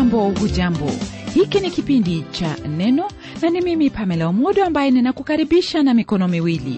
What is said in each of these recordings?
Hujambo, hujambo. Hiki ni kipindi cha Neno na ni mimi Pamela Omodo ambaye ninakukaribisha na mikono miwili.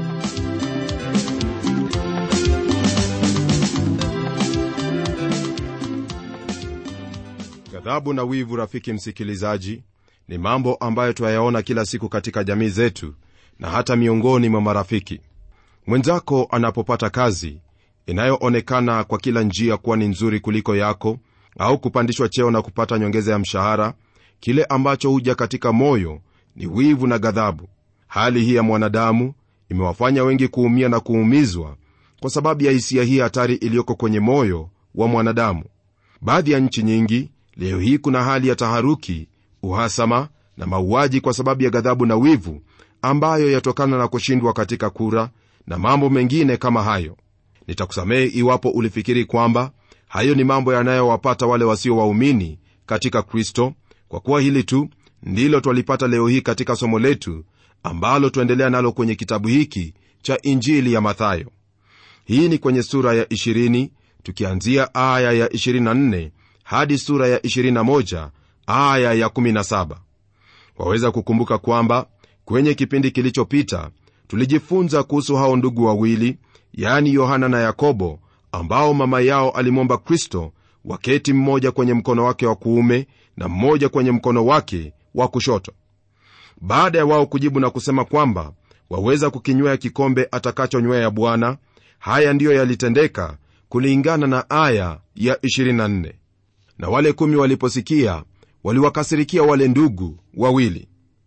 Ghadhabu na wivu, rafiki msikilizaji, ni mambo ambayo twayaona kila siku katika jamii zetu na hata miongoni mwa marafiki. Mwenzako anapopata kazi inayoonekana kwa kila njia kuwa ni nzuri kuliko yako, au kupandishwa cheo na kupata nyongeza ya mshahara, kile ambacho huja katika moyo ni wivu na ghadhabu. Hali hii ya mwanadamu imewafanya wengi kuumia na kuumizwa kwa sababu ya hisia hii hatari iliyoko kwenye moyo wa mwanadamu. Baadhi ya nchi nyingi leo hii kuna hali ya taharuki, uhasama na mauaji kwa sababu ya ghadhabu na wivu ambayo yatokana na kushindwa katika kura na mambo mengine kama hayo. Nitakusamehe iwapo ulifikiri kwamba hayo ni mambo yanayowapata wale wasio waumini katika Kristo, kwa kuwa hili tu ndilo twalipata leo hii katika somo letu ambalo twaendelea nalo kwenye kitabu hiki cha Injili ya Mathayo. Hii ni kwenye sura ya 20 tukianzia aya ya 24 hadi sura ya 21 aya ya 17. Waweza kukumbuka kwamba kwenye kipindi kilichopita tulijifunza kuhusu hao ndugu wawili, yaani Yohana na Yakobo, ambao mama yao alimwomba Kristo waketi mmoja kwenye mkono wake wa kuume na mmoja kwenye mkono wake wa kushoto. Baada ya wao kujibu na kusema kwamba waweza kukinywea kikombe atakachonywea Bwana, haya ndiyo yalitendeka kulingana na aya ya 24. Na wale kumi waliposikia waliwakasirikia wale ndugu wawili.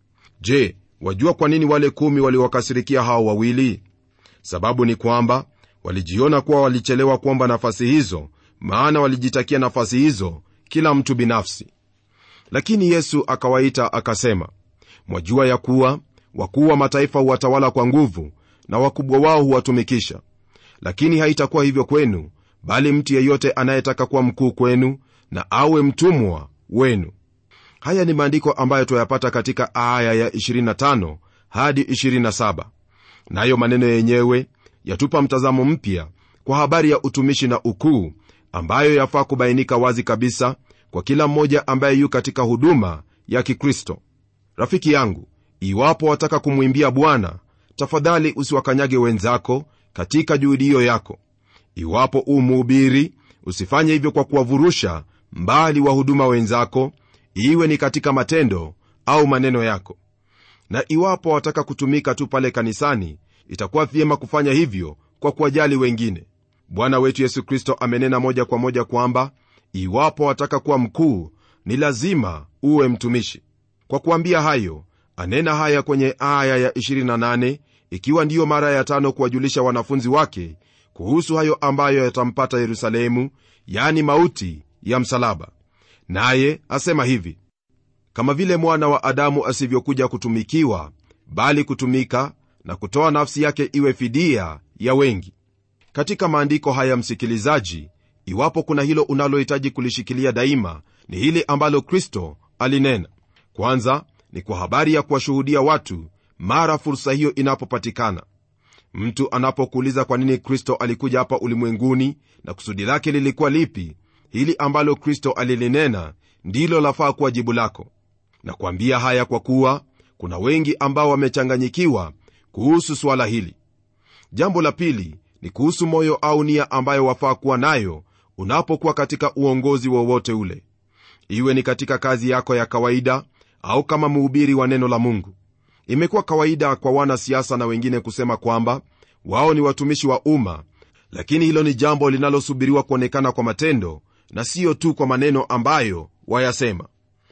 Je, wajua kwa nini wale kumi waliwakasirikia hao wawili? Sababu ni kwamba walijiona kuwa walichelewa kuomba nafasi hizo, maana walijitakia nafasi hizo kila mtu binafsi. Lakini Yesu akawaita akasema, mwajua ya kuwa wakuu wa mataifa huwatawala kwa nguvu na wakubwa wao huwatumikisha, lakini haitakuwa hivyo kwenu, bali mtu yeyote anayetaka kuwa mkuu kwenu na awe mtumwa wenu. Haya ni maandiko ambayo twayapata katika aya ya 25 hadi 27, nayo maneno yenyewe yatupa mtazamo mpya kwa habari ya utumishi na ukuu ambayo yafaa kubainika wazi kabisa kwa kila mmoja ambaye yu katika huduma ya Kikristo. Rafiki yangu, iwapo wataka kumwimbia Bwana, tafadhali usiwakanyage wenzako katika juhudi hiyo yako. Iwapo u mhubiri, usifanye hivyo kwa kuwavurusha mbali wahuduma wenzako, iwe ni katika matendo au maneno yako. Na iwapo wataka kutumika tu pale kanisani, itakuwa vyema kufanya hivyo kwa kuwajali wengine. Bwana wetu Yesu Kristo amenena moja kwa moja kwamba iwapo wataka kuwa mkuu, ni lazima uwe mtumishi. Kwa kuambia hayo, anena haya kwenye aya ya 28, ikiwa ndiyo mara ya tano kuwajulisha wanafunzi wake kuhusu hayo ambayo yatampata Yerusalemu, yani mauti ya msalaba. Naye asema hivi: kama vile mwana wa Adamu asivyokuja kutumikiwa, bali kutumika na kutoa nafsi yake iwe fidia ya wengi. Katika maandiko haya, msikilizaji, iwapo kuna hilo unalohitaji kulishikilia daima, ni hili ambalo Kristo alinena. Kwanza ni kwa habari ya kuwashuhudia watu mara fursa hiyo inapopatikana. Mtu anapokuuliza kwa nini Kristo alikuja hapa ulimwenguni na kusudi lake lilikuwa lipi, hili ambalo Kristo alilinena ndilo lafaa kuwa jibu lako. Na kuambia haya kwa kuwa kuna wengi ambao wamechanganyikiwa kuhusu suala hili. Jambo la pili ni kuhusu moyo au nia ambayo wafaa kuwa nayo unapokuwa katika uongozi wowote ule, iwe ni katika kazi yako ya kawaida au kama mhubiri wa neno la Mungu. Imekuwa kawaida kwa wanasiasa na wengine kusema kwamba wao ni watumishi wa umma, lakini hilo ni jambo linalosubiriwa kuonekana kwa matendo na siyo tu kwa maneno ambayo wayasema.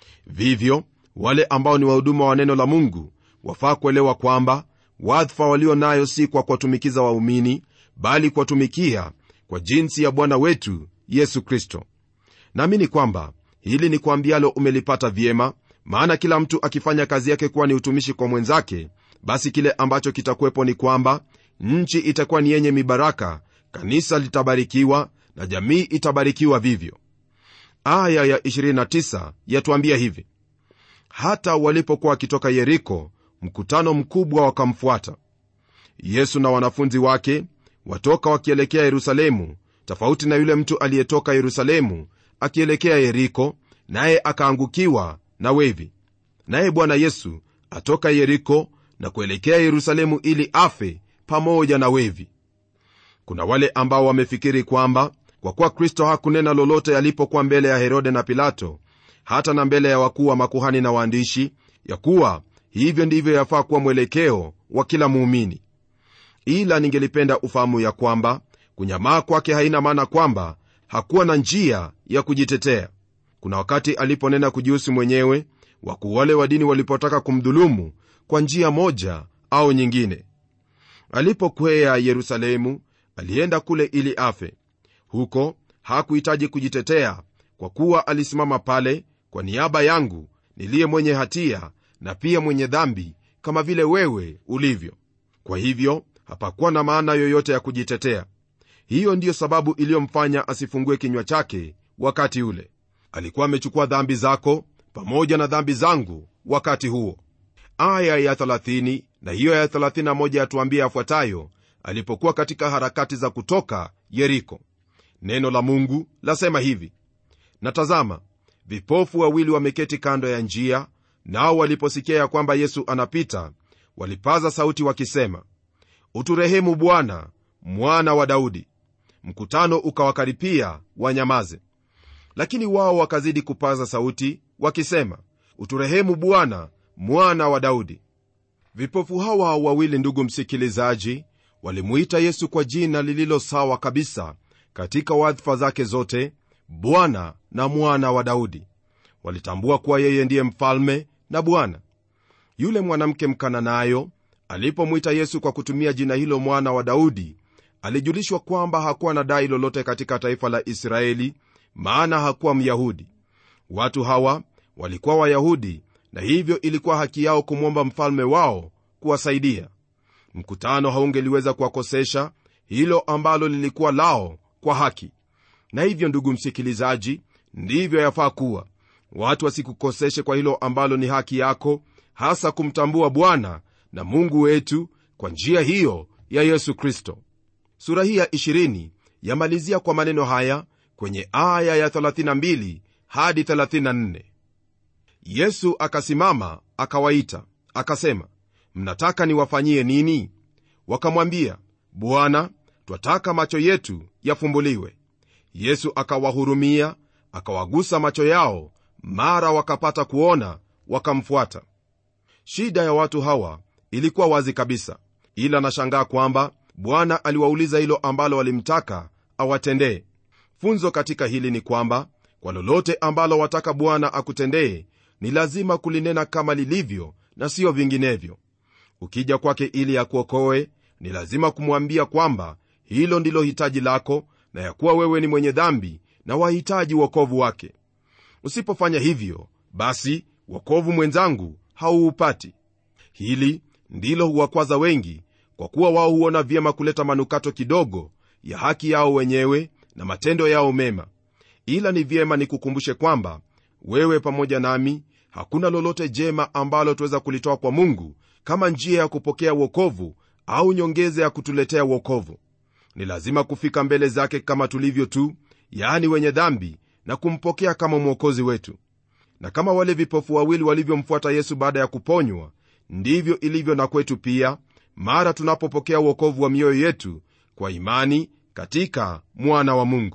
Vivyo wale ambao ni wahuduma wa neno la Mungu wafaa kuelewa kwamba wadhifa walio nayo si kwa kuwatumikiza waumini, bali kuwatumikia kwa jinsi ya Bwana wetu Yesu Kristo. Naamini kwamba hili ni kuambialo umelipata vyema, maana kila mtu akifanya kazi yake kuwa ni utumishi kwa mwenzake, basi kile ambacho kitakuwepo ni kwamba nchi itakuwa ni yenye mibaraka, kanisa litabarikiwa na jamii itabarikiwa vivyo. Aya ya 29 yatuambia hivi: hata walipokuwa wakitoka Yeriko, mkutano mkubwa wakamfuata Yesu na wanafunzi wake watoka wakielekea Yerusalemu, tofauti na yule mtu aliyetoka Yerusalemu akielekea Yeriko, naye akaangukiwa na wevi naye bwana yesu atoka yeriko na kuelekea yerusalemu ili afe pamoja na wevi kuna wale ambao wamefikiri kwamba kwa kuwa kristo hakunena lolote alipokuwa mbele ya herode na pilato hata na mbele ya wakuu wa makuhani na waandishi ya kuwa hivyo ndivyo yafaa kuwa mwelekeo wa kila muumini ila ningelipenda ufahamu ya kwamba kunyamaa kwake haina maana kwamba hakuwa na njia ya kujitetea kuna wakati aliponena kujihusu mwenyewe wakuu wale wa dini walipotaka kumdhulumu kwa njia moja au nyingine alipokwea yerusalemu alienda kule ili afe huko hakuhitaji kujitetea kwa kuwa alisimama pale kwa niaba yangu niliye mwenye hatia na pia mwenye dhambi kama vile wewe ulivyo kwa hivyo hapakuwa na maana yoyote ya kujitetea hiyo ndiyo sababu iliyomfanya asifungue kinywa chake wakati ule alikuwa amechukua dhambi zako pamoja na dhambi zangu wakati huo aya ya 30 na hiyo ya 31 yatuambia yafuatayo alipokuwa katika harakati za kutoka yeriko neno la mungu lasema hivi na tazama vipofu wawili wameketi kando ya njia nao waliposikia ya kwamba yesu anapita walipaza sauti wakisema uturehemu bwana mwana wa daudi mkutano ukawakaripia wanyamaze lakini wao wakazidi kupaza sauti wakisema uturehemu bwana mwana wa daudi vipofu hawa wawili ndugu msikilizaji walimuita yesu kwa jina lililo sawa kabisa katika wadhifa zake zote bwana na mwana wa daudi walitambua kuwa yeye ndiye mfalme na bwana yule mwanamke mkananayo alipomwita yesu kwa kutumia jina hilo mwana wa daudi alijulishwa kwamba hakuwa na dai lolote katika taifa la israeli maana hakuwa myahudi watu hawa walikuwa wayahudi na hivyo ilikuwa haki yao kumwomba mfalme wao kuwasaidia mkutano haungeliweza kuwakosesha hilo ambalo lilikuwa lao kwa haki na hivyo ndugu msikilizaji ndivyo yafaa kuwa watu wasikukoseshe kwa hilo ambalo ni haki yako hasa kumtambua bwana na mungu wetu kwa njia hiyo ya yesu kristo sura hii ya 20 yamalizia kwa maneno haya kwenye aya ya 32 hadi 34 yesu akasimama akawaita akasema mnataka niwafanyie nini wakamwambia bwana twataka macho yetu yafumbuliwe yesu akawahurumia akawagusa macho yao mara wakapata kuona wakamfuata shida ya watu hawa ilikuwa wazi kabisa ila nashangaa kwamba bwana aliwauliza hilo ambalo walimtaka awatendee funzo katika hili ni kwamba kwa lolote ambalo wataka bwana akutendee ni lazima kulinena kama lilivyo na siyo vinginevyo ukija kwake ili akuokoe ni lazima kumwambia kwamba hilo ndilo hitaji lako na ya kuwa wewe ni mwenye dhambi na wahitaji uokovu wake usipofanya hivyo basi wokovu mwenzangu hauupati hili ndilo huwakwaza wengi kwa kuwa wao huona vyema kuleta manukato kidogo ya haki yao wenyewe na matendo yao mema ila ni vyema nikukumbushe kwamba wewe pamoja nami hakuna lolote jema ambalo tuweza kulitoa kwa mungu kama njia ya kupokea wokovu au nyongeze ya kutuletea wokovu ni lazima kufika mbele zake kama tulivyo tu yaani wenye dhambi na kumpokea kama mwokozi wetu na kama wale vipofu wawili walivyomfuata yesu baada ya kuponywa ndivyo ilivyo na kwetu pia mara tunapopokea uokovu wa mioyo yetu kwa imani katika mwana wa mungu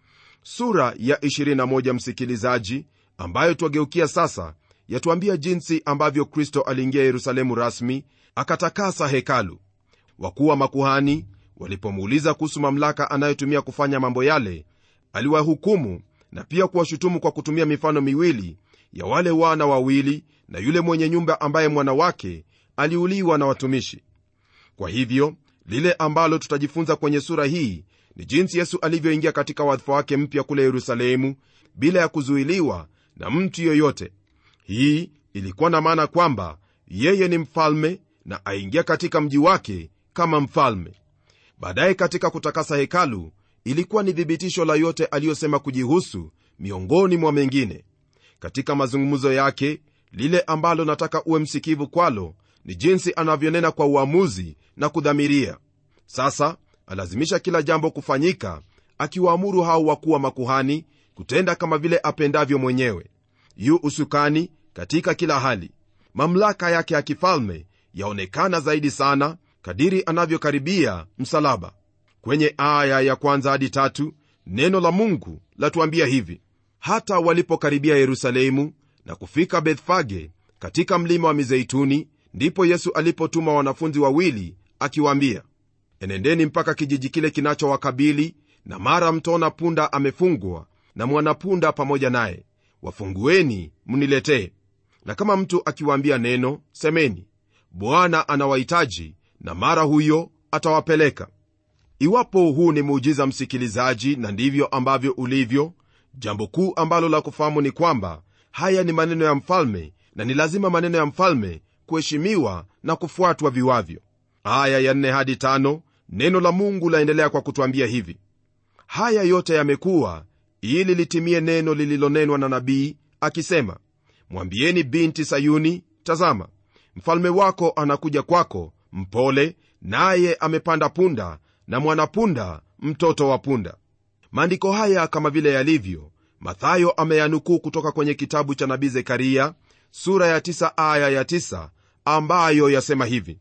sura ya 21 msikilizaji ambayo twageukia sasa yatuambia jinsi ambavyo kristo aliingia yerusalemu rasmi akatakasa hekalu wakuu wa makuhani walipomuuliza kuhusu mamlaka anayotumia kufanya mambo yale aliwahukumu na pia kuwashutumu kwa kutumia mifano miwili ya wale wana wawili na yule mwenye nyumba ambaye mwana wake aliuliwa na watumishi kwa hivyo lile ambalo tutajifunza kwenye sura hii ni jinsi yesu alivyoingia katika wadhifa wake mpya kule yerusalemu bila ya kuzuiliwa na mtu yoyote hii ilikuwa na maana kwamba yeye ni mfalme na aingia katika mji wake kama mfalme baadaye katika kutakasa hekalu ilikuwa ni thibitisho la yote aliyosema kujihusu miongoni mwa mengine katika mazungumzo yake lile ambalo nataka uwe msikivu kwalo ni jinsi anavyonena kwa uamuzi na kudhamiria sasa alazimisha kila jambo kufanyika akiwaamuru hao wakuwa makuhani kutenda kama vile apendavyo mwenyewe yu usukani katika kila hali mamlaka yake ya kifalme yaonekana zaidi sana kadiri anavyokaribia msalaba kwenye aya ya kwanza hadi tatu neno la mungu latuambia hivi hata walipokaribia yerusalemu na kufika bethfage katika mlima wa mizeituni ndipo yesu alipotuma wanafunzi wawili akiwaambia enendeni mpaka kijiji kile kinachowakabili na mara mtaona punda amefungwa na mwanapunda pamoja naye wafungueni mniletee na kama mtu akiwaambia neno semeni bwana anawahitaji na mara huyo atawapeleka iwapo huu ni muujiza msikilizaji na ndivyo ambavyo ulivyo jambo kuu ambalo la kufahamu ni kwamba haya ni maneno ya mfalme na ni lazima maneno ya mfalme kuheshimiwa na kufuatwa viwavyo aya ya 4 hadi 5 neno la mungu laendelea kwa kutwambia hivi haya yote yamekuwa ili litimie neno lililonenwa na nabii akisema mwambieni binti sayuni tazama mfalme wako anakuja kwako mpole naye amepanda punda na mwanapunda mtoto wa punda maandiko haya kama vile yalivyo mathayo ameyanukuu kutoka kwenye kitabu cha nabii zekaria sura ya 9 aya ya 9 ambayo yasema hivi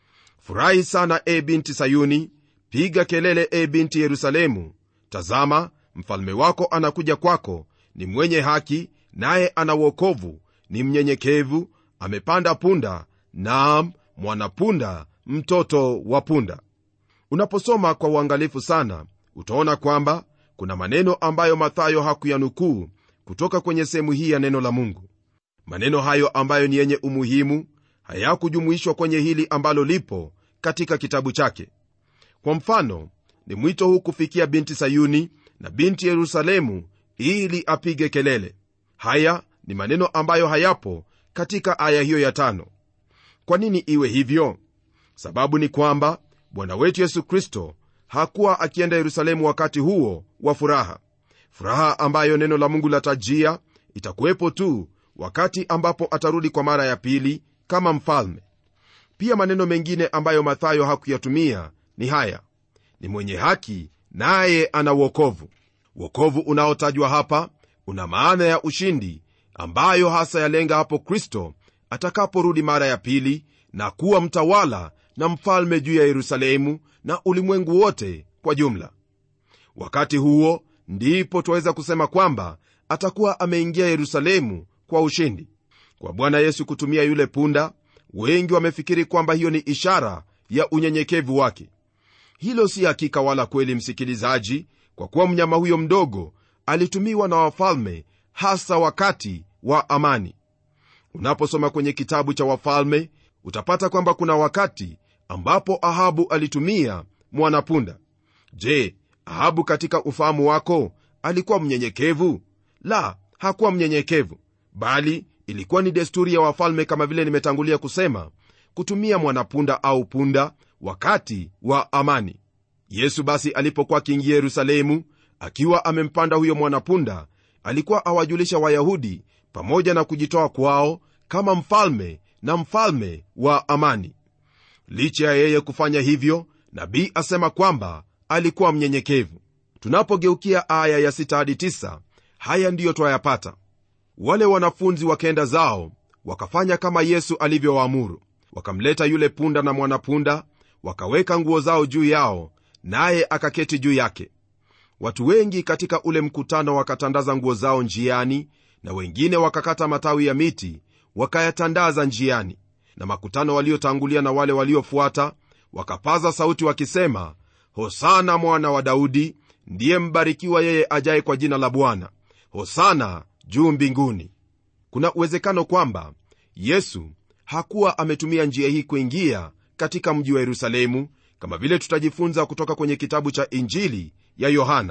furahi sana e binti sayuni piga kelele e binti yerusalemu tazama mfalme wako anakuja kwako ni mwenye haki naye ana uokovu ni mnyenyekevu amepanda punda naam mwanapunda mtoto wa punda unaposoma kwa uangalifu sana utaona kwamba kuna maneno ambayo mathayo hakuyanukuu kutoka kwenye sehemu hii ya neno la mungu maneno hayo ambayo ni yenye umuhimu hayakujumuishwa kwenye hili ambalo lipo katika kitabu chake kwa mfano ni mwito huu kufikia binti sayuni na binti yerusalemu ili apige kelele haya ni maneno ambayo hayapo katika aya hiyo ya tano kwa nini iwe hivyo sababu ni kwamba bwana wetu yesu kristo hakuwa akienda yerusalemu wakati huo wa furaha furaha ambayo neno la mungu latajia itakuwepo tu wakati ambapo atarudi kwa mara ya pili kama mfalme pia maneno mengine ambayo mathayo hakuyatumia ni haya ni mwenye haki naye ana uokovu uokovu unaotajwa hapa una maana ya ushindi ambayo hasa yalenga hapo kristo atakaporudi mara ya pili na kuwa mtawala na mfalme juu ya yerusalemu na ulimwengu wote kwa jumla wakati huo ndipo twaweza kusema kwamba atakuwa ameingia yerusalemu kwa ushindi kwa bwana yesu kutumia yule punda wengi wamefikiri kwamba hiyo ni ishara ya unyenyekevu wake hilo si hakika wala kweli msikilizaji kwa kuwa mnyama huyo mdogo alitumiwa na wafalme hasa wakati wa amani unaposoma kwenye kitabu cha wafalme utapata kwamba kuna wakati ambapo ahabu alitumia mwanapunda je ahabu katika ufahamu wako alikuwa mnyenyekevu la hakuwa mnyenyekevu bali ilikuwa ni desturi ya wafalme kama vile nimetangulia kusema kutumia mwanapunda au punda wakati wa amani yesu basi alipokuwa akiingia yerusalemu akiwa amempanda huyo mwanapunda alikuwa awajulisha wayahudi pamoja na kujitoa kwao kama mfalme na mfalme wa amani licha ya yeye kufanya hivyo nabii asema kwamba alikuwa mnyenyekevu tunapogeukia aya ya 6 hadi 9 haya ndiyo twayapata wale wanafunzi wakaenda zao wakafanya kama yesu alivyowaamuru wakamleta yule punda na mwanapunda wakaweka nguo zao juu yao naye akaketi juu yake watu wengi katika ule mkutano wakatandaza nguo zao njiani na wengine wakakata matawi ya miti wakayatandaza njiani na makutano waliotangulia na wale waliofuata wakapaza sauti wakisema hosana mwana wa daudi ndiye mbarikiwa yeye ajaye kwa jina la bwana hosana juu mbinguni kuna uwezekano kwamba yesu hakuwa ametumia njia hii kuingia katika mji wa yerusalemu kama vile tutajifunza kutoka kwenye kitabu cha injili ya yohana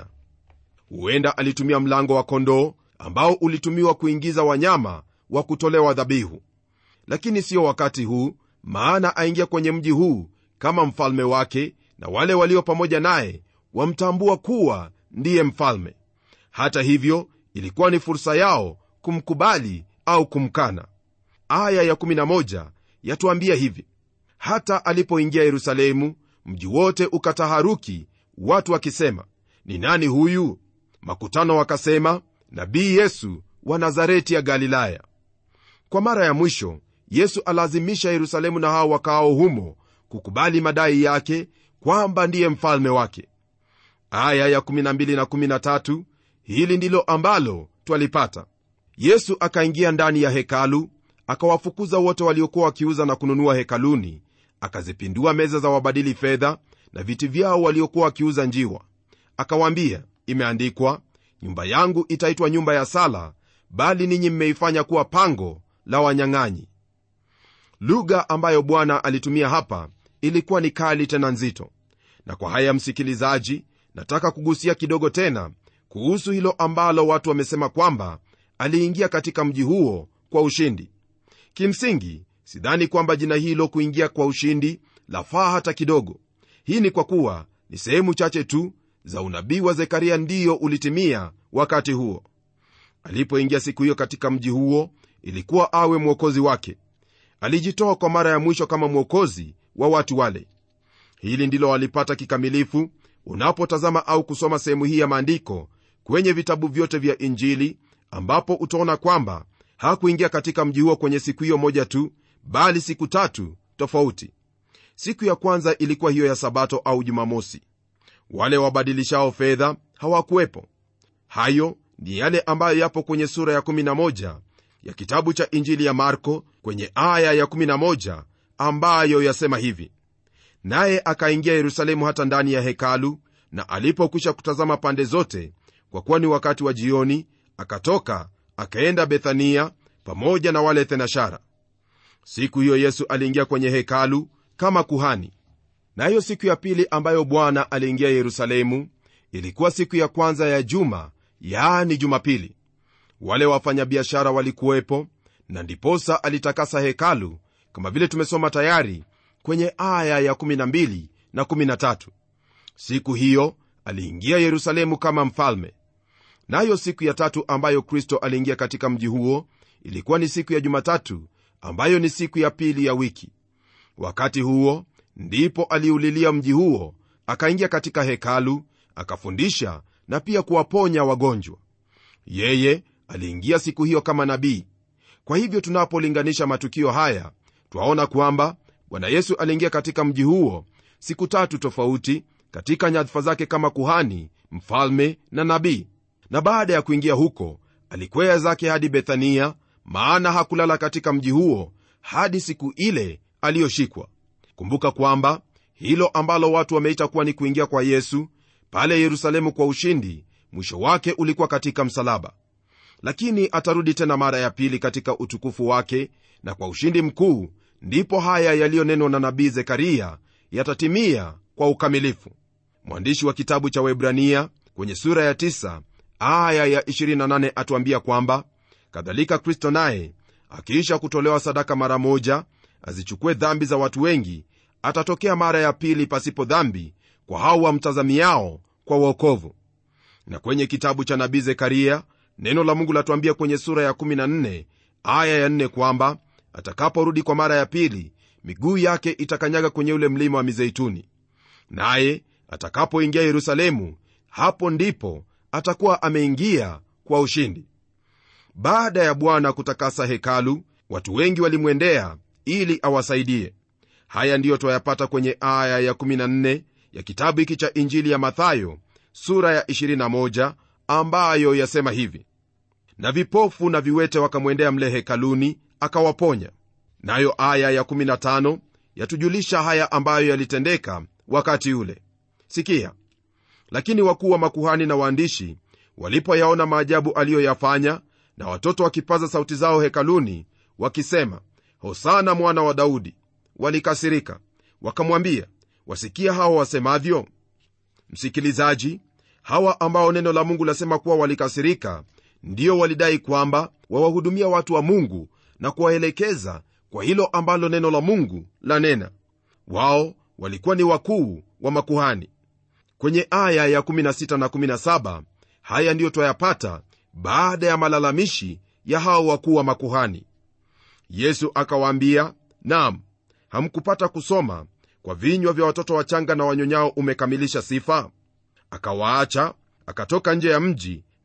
huenda alitumia mlango wa kondoo ambao ulitumiwa kuingiza wanyama wa kutolewa dhabihu lakini siyo wakati huu maana aingia kwenye mji huu kama mfalme wake na wale walio pamoja naye wamtambua kuwa ndiye mfalme hata hivyo ilikuwa ni fursa yao kumkubali au kumkana aya ya11 yatuambia hivi hata alipoingia yerusalemu mji wote ukataharuki watu wakisema ni nani huyu makutano wakasema nabii yesu wa nazareti ya galilaya kwa mara ya mwisho yesu alazimisha yerusalemu na hao wakaao humo kukubali madai yake kwamba ndiye mfalme wake aya ya 12 na 13 hili ndilo ambalo twalipata yesu akaingia ndani ya hekalu akawafukuza wote waliokuwa wakiuza na kununua hekaluni akazipindua meza za wabadili fedha na viti vyao waliokuwa wakiuza njiwa akawaambia imeandikwa nyumba yangu itaitwa nyumba ya sala bali ninyi mmeifanya kuwa pango la wanyang'anyi lugha ambayo bwana alitumia hapa ilikuwa ni kali tena nzito na kwa haya msikilizaji nataka kugusia kidogo tena kuhusu hilo ambalo watu wamesema kwamba aliingia katika mji huo kwa ushindi kimsingi sidhani kwamba jina hilo kuingia kwa ushindi lafaa hata kidogo hii ni kwa kuwa ni sehemu chache tu za unabii wa zekaria ndiyo ulitimia wakati huo alipoingia siku hiyo katika mji huo ilikuwa awe mwokozi wake alijitoa kwa mara ya mwisho kama mwokozi wa watu wale hili ndilo walipata kikamilifu unapotazama au kusoma sehemu hii ya maandiko kwenye vitabu vyote vya injili ambapo utaona kwamba hakuingia katika mji huo kwenye siku hiyo moja tu bali siku tatu tofauti siku ya kwanza ilikuwa hiyo ya sabato au jumamosi wale wabadilishao fedha hawakuwepo hayo ni yale ambayo yapo kwenye sura ya 11 ya kitabu cha injili ya marko kwenye aya ya 11 ambayo yasema hivi naye akaingia yerusalemu hata ndani ya hekalu na alipokwisha kutazama pande zote kwa kuwa ni wakati wa jioni akatoka akaenda bethania pamoja na wale thenashara siku hiyo yesu aliingia kwenye hekalu kama kuhani nayo siku ya pili ambayo bwana aliingia yerusalemu ilikuwa siku ya kwanza ya juma yaani jumapili wale wafanyabiashara walikuwepo na ndiposa alitakasa hekalu kama vile tumesoma tayari kwenye aya ya 12 na 13 siku hiyo aliingia yerusalemu kama mfalme nayo siku ya tatu ambayo kristo aliingia katika mji huo ilikuwa ni siku ya jumatatu ambayo ni siku ya pili ya wiki wakati huo ndipo aliulilia mji huo akaingia katika hekalu akafundisha na pia kuwaponya wagonjwa yeye aliingia siku hiyo kama nabii kwa hivyo tunapolinganisha matukio haya twaona kwamba bwana yesu aliingia katika mji huo siku tatu tofauti katika nyadhifa zake kama kuhani mfalme na nabii na baada ya kuingia huko alikwea zake hadi bethania maana hakulala katika mji huo hadi siku ile aliyoshikwa kumbuka kwamba hilo ambalo watu wameita kuwa ni kuingia kwa yesu pale yerusalemu kwa ushindi mwisho wake ulikuwa katika msalaba lakini atarudi tena mara ya pili katika utukufu wake na kwa ushindi mkuu ndipo haya yaliyonenwa na nabii zekaria yatatimia kwa ukamilifu mwandishi wa kitabu cha webrania kwenye sura ya 9 aya ya 28 atuambia kwamba kadhalika kristo naye akiisha kutolewa sadaka mara moja azichukue dhambi za watu wengi atatokea mara ya pili pasipo dhambi kwa hao wamtazamiao kwa uokovu na kwenye kitabu cha nabii zekaria neno la mungu latuambia kwenye sura ya 14 aya ya 4 kwamba atakaporudi kwa mara ya pili miguu yake itakanyaga kwenye ule mlima wa mizeituni naye atakapoingia yerusalemu hapo ndipo atakuwa ameingia kwa ushindi baada ya bwana kutakasa hekalu watu wengi walimwendea ili awasaidie haya ndiyo twayapata kwenye aya ya 14 ya kitabu hiki cha injili ya mathayo sura ya 21 ambayo yasema hivi na vipofu na viwete wakamwendea mle hekaluni akawaponya nayo aya ya 15 yatujulisha haya ambayo yalitendeka wakati ule sikia lakini wakuu wa makuhani na waandishi walipoyaona maajabu aliyoyafanya na watoto wakipaza sauti zao hekaluni wakisema hosana mwana wa daudi walikasirika wakamwambia wasikia hawa wasemavyo msikilizaji hawa ambao neno la mungu lasema kuwa walikasirika ndio walidai kwamba wawahudumia watu wa mungu na kuwaelekeza kwa hilo ambalo neno la mungu lanena wao walikuwa ni wakuu wa makuhani kwenye aya ya 16 na 17 haya ndiyo twayapata baada ya malalamishi ya hao wakuu wa makuhani yesu akawaambia nam hamkupata kusoma kwa vinywa vya watoto wachanga na wanyonyao umekamilisha sifa akawaacha akatoka nje ya mji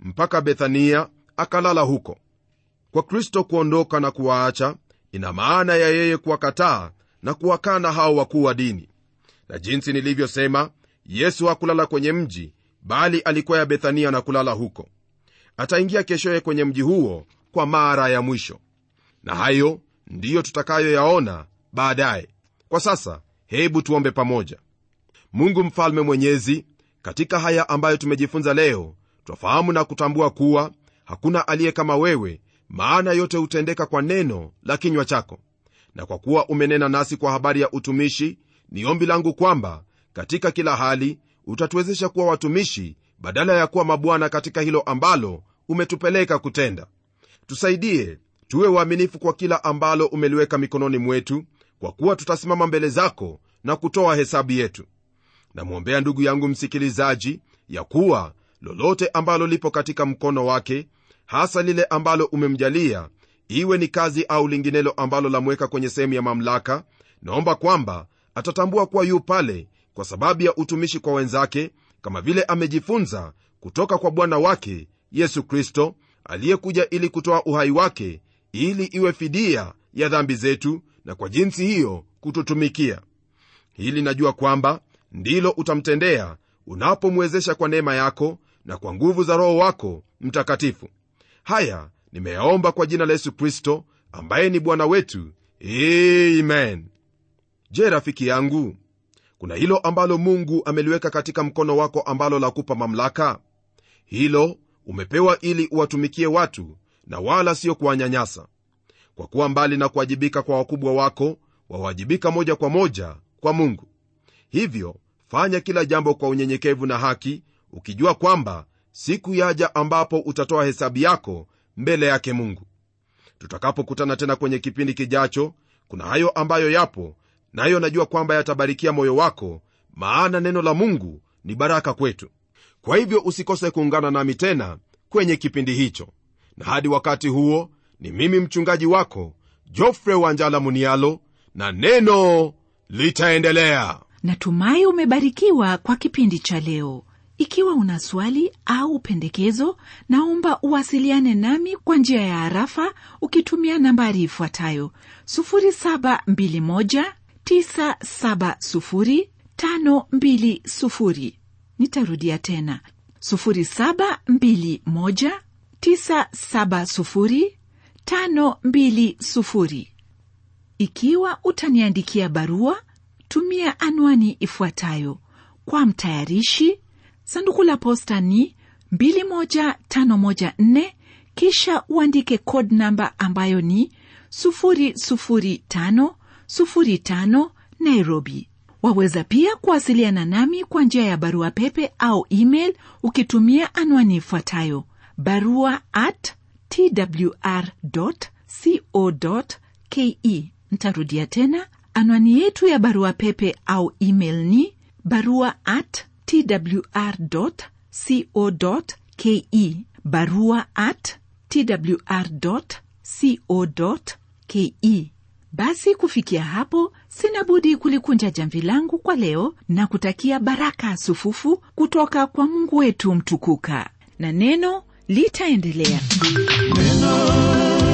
mpaka bethania akalala huko kwa kristo kuondoka na kuwaacha ina maana ya yeye kuwakataa na kuwakana hao wakuu wa dini na jinsi nilivyosema yesu hakulala kwenye mji bali alikuwa ya bethania na kulala huko ataingia keshoye kwenye mji huo kwa mara ya mwisho na hayo ndiyo tutakayoyaona baadaye kwa sasa hebu tuombe pamoja mungu mfalme mwenyezi katika haya ambayo tumejifunza leo twafahamu na kutambua kuwa hakuna aliye kama wewe maana yote hutendeka kwa neno la kinywa chako na kwa kuwa umenena nasi kwa habari ya utumishi ni ombi langu kwamba katika kila hali utatuwezesha kuwa watumishi badala ya kuwa mabwana katika hilo ambalo umetupeleka kutenda tusaidie tuwe waaminifu kwa kila ambalo umeliweka mikononi mwetu kwa kuwa tutasimama mbele zako na kutoa hesabu yetu namwombea ndugu yangu msikilizaji ya kuwa lolote ambalo lipo katika mkono wake hasa lile ambalo umemjalia iwe ni kazi au linginelo ambalo lamweka kwenye sehemu ya mamlaka naomba kwamba atatambua kuwa yu pale kwa sababu ya utumishi kwa wenzake kama vile amejifunza kutoka kwa bwana wake yesu kristo aliyekuja ili kutoa uhai wake ili iwe fidia ya dhambi zetu na kwa jinsi hiyo kututumikia hili najua kwamba ndilo utamtendea unapomwezesha kwa neema yako na kwa nguvu za roho wako mtakatifu haya nimeyaomba kwa jina la yesu kristo ambaye ni bwana wetu amen je rafiki yangu kuna hilo ambalo mungu ameliweka katika mkono wako ambalo la kupa mamlaka hilo umepewa ili uwatumikie watu na wala sio kuwanyanyasa kwa kuwa mbali na kuwajibika kwa wakubwa wako wawajibika moja kwa moja kwa mungu hivyo fanya kila jambo kwa unyenyekevu na haki ukijua kwamba siku yaja ambapo utatoa hesabu yako mbele yake mungu tutakapokutana tena kwenye kipindi kijacho kuna hayo ambayo yapo nayo najua kwamba yatabarikia moyo wako maana neno la mungu ni baraka kwetu kwa hivyo usikose kuungana nami tena kwenye kipindi hicho na hadi wakati huo ni mimi mchungaji wako jofre wanjala munialo na neno litaendelea natumai umebarikiwa kwa kipindi cha leo ikiwa una swali au pendekezo naomba uwasiliane nami kwa njia ya harafa ukitumia nambari ifuatayo 721970520 nitarudia tena 721970520 ikiwa utaniandikia barua tumia anwani ifuatayo kwa mtayarishi sanduku la posta ni 21514 kisha uandike code namba ambayo ni 00505 nairobi waweza pia kuwasiliana nami kwa njia ya barua pepe au email ukitumia anwani ifuatayo barua at twr co ke ntarudia tena anwani yetu ya barua pepe au email ni barua at twr co ke barua at twr co ke basi kufikia hapo sina budi kulikunja jamvi langu kwa leo na kutakia baraka sufufu kutoka kwa mungu wetu mtukuka na neno litaendelea Neno